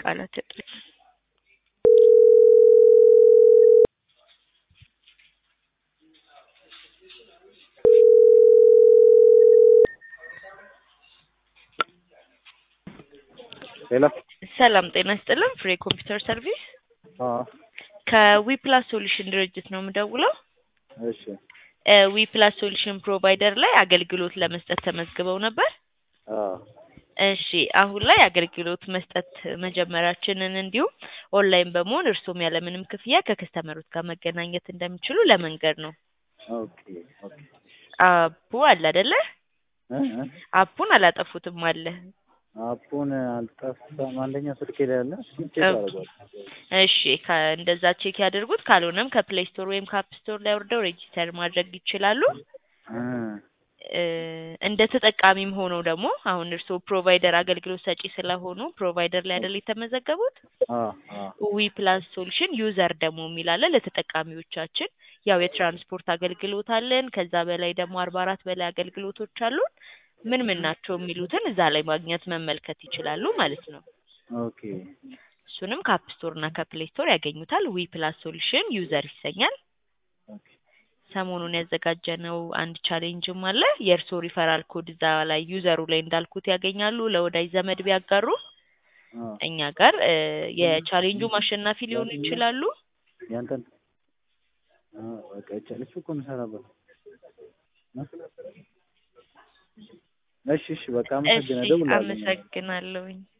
ቃላት እጥረት ሌላ ሰላም ጤና ይስጥልን። ፍሬ ኮምፒውተር ሰርቪስ አዎ ከዊፕላስ ሶሉሽን ድርጅት ነው የምደውለው። እሺ ዊፕላስ ሶሉሽን ፕሮቫይደር ላይ አገልግሎት ለመስጠት ተመዝግበው ነበር። አዎ እሺ አሁን ላይ አገልግሎት መስጠት መጀመራችንን እንዲሁም ኦንላይን በመሆን እርስዎም ያለምንም ክፍያ ከከስተመሮች ጋር መገናኘት እንደሚችሉ ለመንገድ ነው። ኦኬ ኦኬ አፑ አለ አይደለ? እ እ አፑን አላጠፉትም አለ። አፑን አልጠፋም። አንደኛ ስልኬ ላይ አለ። እሱን ቼክ ኦኬ። አደርገዋለሁ። እሺ ከ- እንደዛ ቼክ ያድርጉት። ካልሆነም ከፕሌይ ስቶር ወይም ከአፕ ስቶር ላይ ወርደው ሬጂስተር ማድረግ ይችላሉ። እ እ እንደ ተጠቃሚም ሆነው ደግሞ አሁን እርስዎ ፕሮቫይደር አገልግሎት ሰጪ ስለሆኑ ፕሮቫይደር ላይ አይደል የተመዘገቡት? አዎ አዎ ዊ ፕላስ ሶሉሽን ዩዘር ደግሞ የሚል አለ ለተጠቃሚዎቻችን። ያው የትራንስፖርት አገልግሎት አለን። ከዛ በላይ ደግሞ አርባ አራት በላይ አገልግሎቶች አሉን። ምን ምን ናቸው የሚሉትን እዛ ላይ ማግኘት መመልከት ይችላሉ ማለት ነው። ኦኬ እሱንም ከአፕ ስቶር እና ከፕሌይ ስቶር ያገኙታል። ዊ ፕላስ ሶሉሽን ዩዘር ይሰኛል። ኦኬ ሰሞኑን ያዘጋጀነው አንድ ቻሌንጅም አለ። የእርስዎ ሪፈራል ኮድ እዛ ላይ ዩዘሩ ላይ እንዳልኩት ያገኛሉ። ለወዳጅ ዘመድ ቢያጋሩ አዎ እኛ ጋር እ የቻሌንጁ አሸናፊ ሊሆኑ ይችላሉ። ያንተን አዎ በቃ ይቻላል። እሱ እኮ የምሰራበት ነው። እሺ እሺ በቃ እሺ አመሰግናለሁ። እደውልልሃለሁ። አመሰግናለሁኝ።